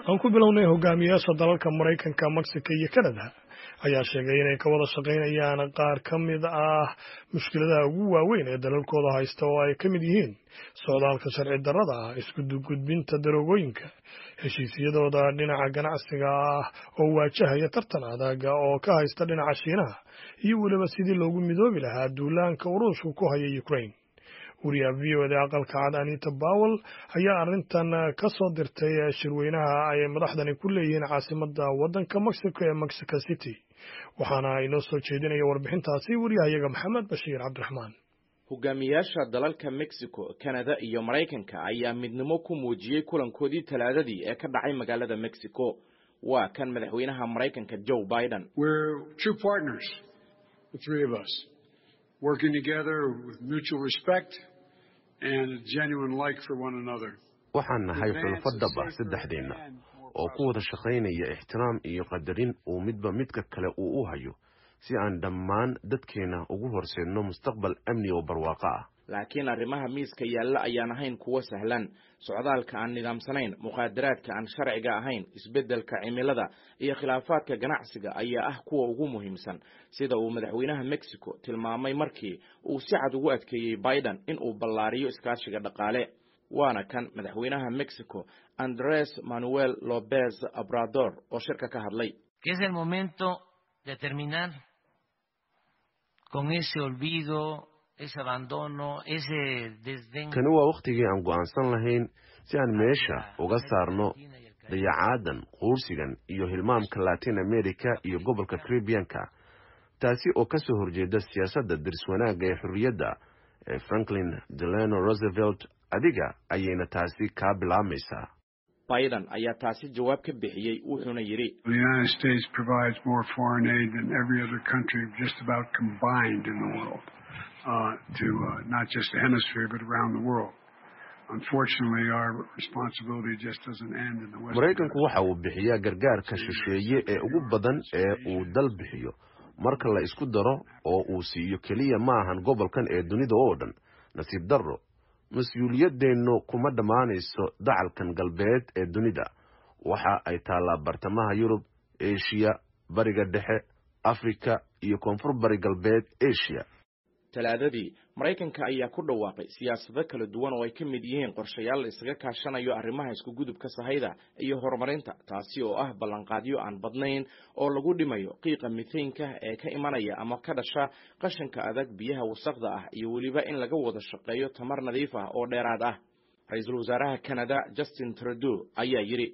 aan ku bilownay hogaamiyaasha dalalka maraykanka mexico iyo canada ayaa sheegay inay ka wada shaqaynayaan qaar ka mid ah mushkiladaha ugu waaweyn ee dalalkooda haysta oo ay ka mid yihiin socdaalka sharci darrada ah iskugudbinta daroogooyinka heshiisyadooda dhinaca ganacsiga ah oo waajahaya tartan adaga oo ka haysta dhinaca shiinaha iyo weliba sidii loogu midoobi lahaa duulaanka uruushku ku haya ukraine wariyaha v o da aqalka cad anita bowel ayaa arrintan ka soo dirtay shirweynaha ay madaxdani ku leeyihiin caasimada waddanka mexico ee mexico city waxaana inoo soo jeedinaya warbixintaasi wariyahayaga maxamed bashiir cabdiraxmaan hogaamiyaasha dalalka mexico canada iyo maraykanka ayaa midnimo ku muujiyey kulankoodii talaadadii ee ka dhacay magaalada mexico waa kan madaxweynaha maraykanka joe biden working together with mutual respect and a genuine like for one another. waxaan nahay xulafo dhab ah saddexdeenna oo ku wada shaqaynaya ixtiraam iyo qadarin uu midba midka kale uu u hayo si aan dhammaan dadkeenna ugu horseedno mustaqbal amni oo barwaaqo ah laakiin arrimaha miiska yaalla ayaan ahayn kuwo sahlan socdaalka aan nidaamsanayn muqaadaraadka aan sharciga ahayn isbeddelka cimilada iyo khilaafaadka ganacsiga ayaa ah kuwa ugu muhiimsan sida uu madaxweynaha mexico tilmaamay markii uu si cad ugu adkeeyey biden in uu ballaariyo iskaashiga dhaqaale waana kan madaxweynaha mexico andres manuel lopez obrador oo shirka ka hadlay kani waa wakhtigii aan go'aansan lahayn si aan meesha uga saarno dayacaadan quursigan iyo hilmaamka latin america iyo gobolka caribianka taasi oo ka soo horjeeda siyaasadda diris wanaagga ee xorriyadda ee franklin delano roosevelt adiga ayayna taasi kaa bilaabmaysaa biden ayaa taasi jawaab ka bixiyey wuxuuna yidhi Uh, to uh, not just the hemisphere but around the world. Unfortunately, our responsibility just doesn't end in the West. maraykanku waxa uu bixiyaa gargaarka shisheeye ee ugu badan ee uu dal bixiyo marka la isku daro oo uu siiyo keliya ma ahan gobolkan ee dunida oo dhan nasiib darro mas-uuliyadeennu kuma dhammaanayso dacalkan galbeed ee dunida waxa ay taallaa bartamaha yurub eshiya bariga dhexe afrika iyo koonfur bari galbeed eshiya talaadadii maraykanka ayaa ku dhawaaqay siyaasado kala duwan oo ay ka mid yihiin qorshayaal la isaga kaashanayo arrimaha iskugudubka sahayda iyo horumarinta taasi oo ah ballanqaadyo aan badnayn oo lagu dhimayo qiiqa mithaynka ee ka imanaya ama ka dhasha qashinka adag biyaha wasaqda ah iyo weliba in laga wada shaqeeyo tamar nadiif ah oo dheeraad ah ra-iisul wasaaraha canada justin trudeau ayaa yidhi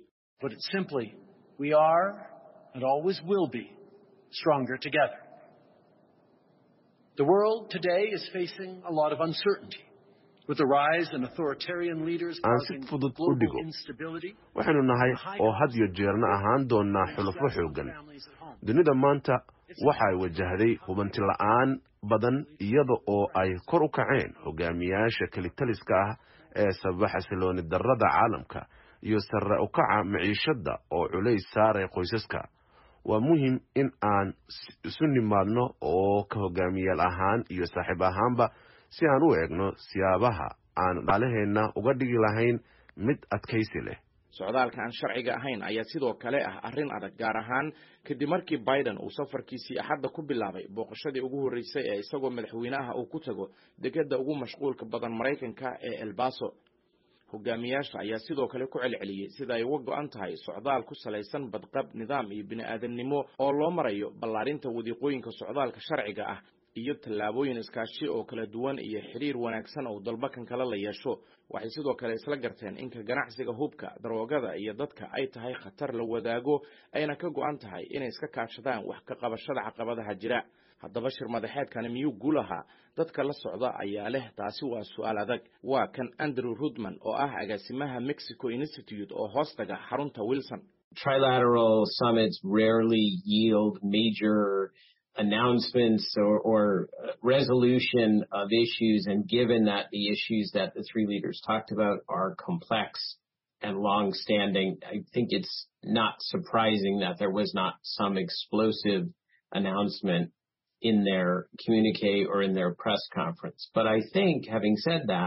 The world today is facing a lot of uncertainty. With the rise in authoritarian leaders aan si causing fudud u global dhigo instability, waxaynu nahay oo had iyo jeerna ahaan doonnaa xulafo xooggan dunida maanta waxay wajahday hubanti la'aan badan iyada oo ay kor u kaceen hogaamiyaasha kelitaliska ah ee sababa xasilooni darrada caalamka iyo sare u kaca maciishadda oo culays saaray qoysaska waa muhim in aan isu nimaadno oo ka hogaamiyaal ahaan iyo saaxiib ahaanba si aan u eegno siyaabaha aan dhaalaheenna uga dhigi lahayn mid adkaysi leh socdaalka aan sharciga ahayn ayaa sidoo kale ah arrin adag gaar ahaan kadib markii biden uu safarkiisii axadda ku bilaabay booqashadii ugu horreysay ee isagoo madaxweyne ah uu ku tago degedda ugu mashquulka badan maraykanka ee elbaso hogaamiyaasha ayaa sidoo kale ku celceliyey sida ay uga go-an tahay socdaal ku salaysan badqab nidaam iyo bini-aadamnimo oo loo marayo ballaarinta wadiiqooyinka socdaalka sharciga ah iyo tallaabooyin iskaashi oo kala duwan iyo xidhiir wanaagsan oo dalbakan kale la yeesho waxay sidoo kale isla garteen inka ganacsiga hubka daroogada iyo dadka ay tahay khatar la wadaago ayna ka go-an tahay inay iska kaashadaan wax ka qabashada caqabadaha jira haddaba shir madaxeedkani miyuu guul ahaa dadka la socda ayaa leh taasi waa su-aal adag waa kan andrew rudman oo ah agaasimaha mexico institute oo hoostaga xarunta wilson trilateral summits rarely yield major announcements or, or resolution of issues. And given that the issues that the three leaders talked about are complex and long-standing, I think it's not surprising that there was not some explosive announcement in their communique or in their press conference. But I think, having said that,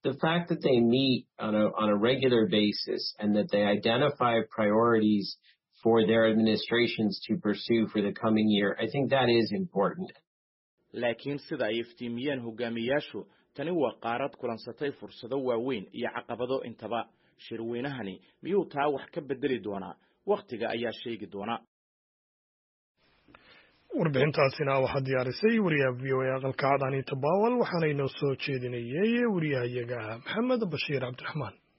the fact that they meet on a, on a regular basis and that they identify priorities for their administrations to pursue for the coming year, I think that is important. laakiin sida ay iftiimiyeen hogaamiyayaashu tani waa qaarad kulansatay fursado waaweyn iyo caqabado intaba shirweynahani miyuu taa wax ka bedeli doonaa wakhtiga ayaa sheegi doona warbixintaasina waxaa diyaarisay wariyaha v o a aqalka cad anita bawal waxaana inoo soo jeedinayay wariyahayaga maxamed bashiir cabdiraxmaan